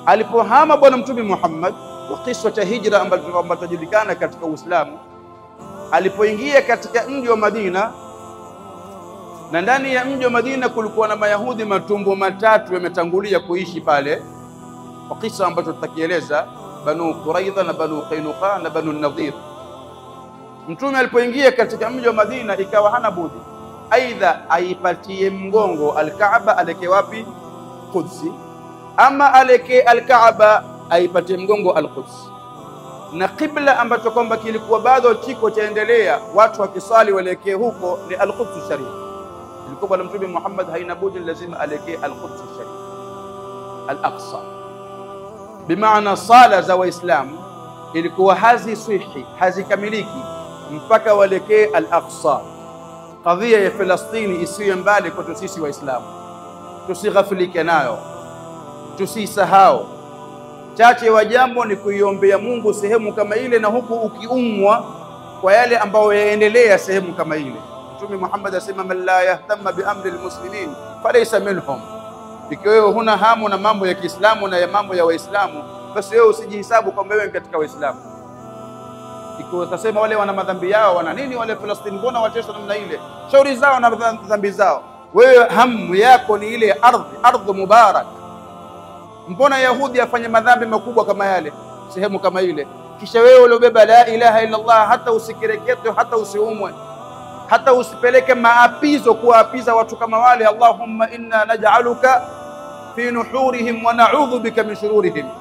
alipohama Bwana Mtume Muhammad kwa kisa cha hijra ambacho tunajulikana katika Uislamu, alipoingia katika mji wa Madina, na ndani ya mji wa Madina kulikuwa na Mayahudi matumbo matatu yametangulia kuishi pale, kwa kisa ambacho tutakieleza, Banu Quraidha na Banu Qainuqa na Banu Nadhir. Mtume alipoingia katika mji wa Madina, ikawa hana budi aidha aipatie mgongo Alkaaba, aleke wapi? Qudsi, ama aleke Alkaaba aipatie mgongo Alquds, na qibla ambacho kwamba kilikuwa bado chiko chaendelea, watu wakisali waelekee huko ni Alquds Sharif. Ilikuwa bwana Mtume Muhammad haina budi lazima alekee Alquds Sharif, Al-Aqsa. Bimaana sala za Waislamu ilikuwa haziswihi hazikamiliki mpaka walekee Al-Aqsa. Kadhia ya Falastini isiwe mbali kwetu sisi Waislamu, tusighafilike nayo, tusisahau. Chache wa jambo ni kuiombea Mungu sehemu kama ile, na huku ukiumwa kwa yale ambayo yaendelea sehemu kama ile. Mtume Muhammad asema, man la yahtama bi amri almuslimin falaysa minhum. Ikiwa wewe huna hamu na mambo ya Kiislamu na ya mambo ya Waislamu, basi wewe usijihisabu kwamba wewe katika Waislamu. Ikiwa utasema wale wana madhambi yao, wana nini wale Falastini, mbona wateswa namna ile? Shauri zao na dhambi zao. Wewe hamu yako ni ile ardhi, ardhi mubarak. Mbona Yahudi afanye madhambi makubwa kama yale sehemu kama ile, kisha wewe uliobeba la ilaha illa Allah, hata usikireketwe, hata usiumwe, hata usipeleke maapizo kuwaapiza watu kama wale, Allahumma inna naj'aluka fi nuhurihim wa na'udhu bika min shururihim